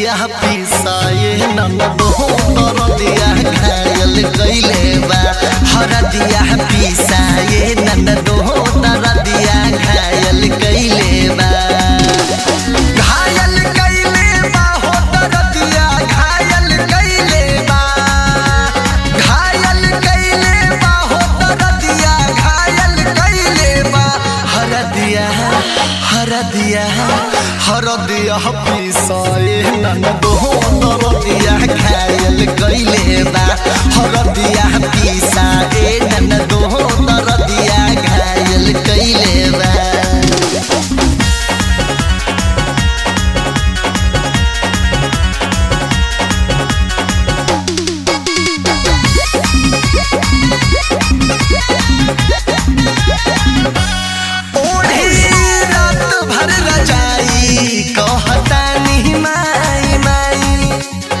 हरदिया पिसाए ननदो दरदिया घायल कइले बा हरदिया पिसाए ननदो दरदिया घायल कइले बा घायल कइले बा हो दरदिया घायल कइले बा घायल कइले बा हो दरदिया घायल कइले बा हरदिया हरदिया हरदिया पिसाए ननदो दरदिया घायल कइले बा हरदिया पिसाए ननदो दरदिया घायल कइले बा ओढ़ी रात भर रजाई कहता नहीं माई माई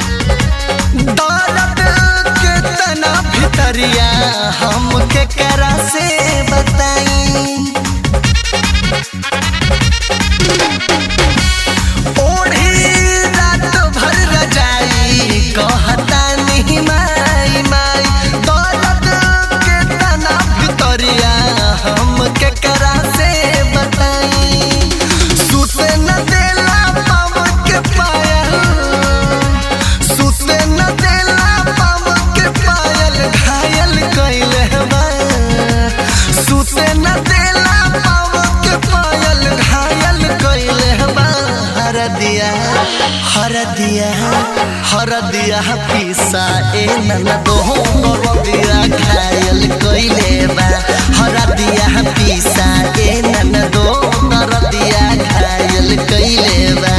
दर्द के तना भितरिया हम के करा से बताई ओढ़ी रात भर रजाई कहता नहीं माई माई दर्द के तना भितरिया हम के करा से बताई सुते न देला पाव के पायल सुते न देला पाव के पायल घायल कइले बा सुते न देला पाव के पायल घायल कइले बा हरदिया हरदिया हरदिया पिसा ए ननदो दरदिया घायल कइले बा हरदिया पिसा ए ननदो दरदिया घायल कइले बा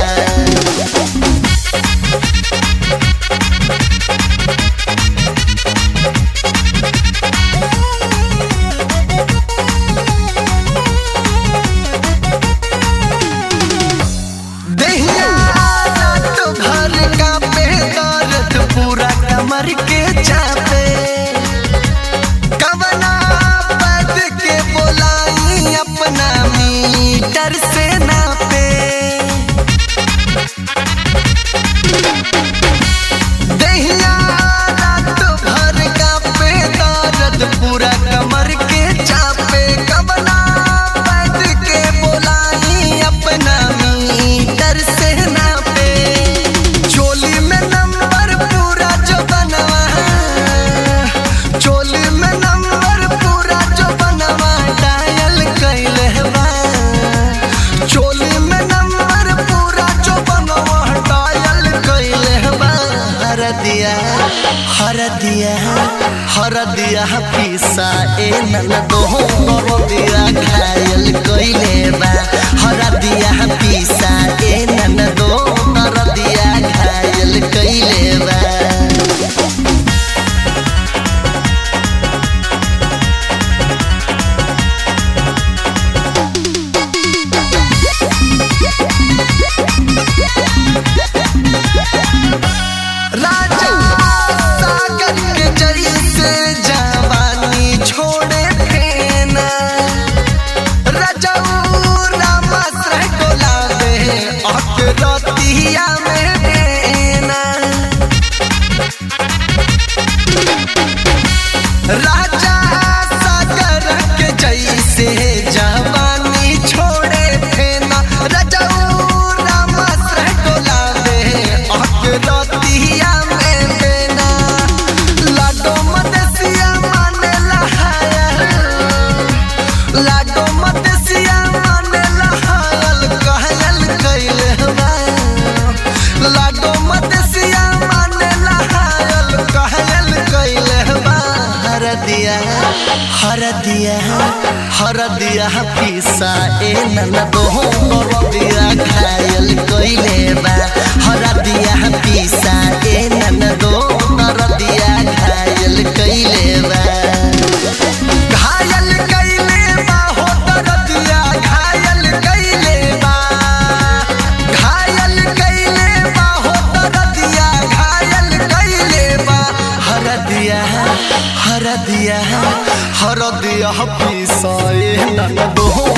दहिया रात भर का पे दर्द पूरा कमर के चापे कवना पद के बोलाई अपना मीटर से नापे दहिया रात भर का पे दर्द पूरा कमर के चापे कवना पद के बोलाई अपना मीटर से नापे चोली में नंबर पूरा जो बनवा चोली में नंबर पूरा जो बनवा डायल कइले बा चोली में नंबर पूरा जो बनवा डायल कइले बा हरदिया हरदिया हरदिया पिसा ए ननदो दरदिया घायल कइले बा हरदिया पिसा ए ननदो दरदिया घायल कइले बा राजा सागर के जरी से जवानी छोड़े फेना रजऊ रामाश्रय डोलावे अकरतिया में बेना राजा सागर के जैसे जवानी छोड़े फेना रजऊ रामाश्रय डोलावे अकरतिया में बेना लाडो मदसिया माने लहाया लाडो मदसिया माने लहायल कहयल कइले बा लाडो मदसिया माने लहायल कहयल कइले बा हरदिया हरदिया हरदिया पिसा ए ननदो दरदिया घायल कइले बा हरदिया पिसा ए ननदो दरदिया घायल कइले बा घायल कइले बा हो दरदिया घायल कइले बा घायल कइले बा हो दरदिया घायल कइले बा हरदिया हरदिया हरदिया पिसाए ननदो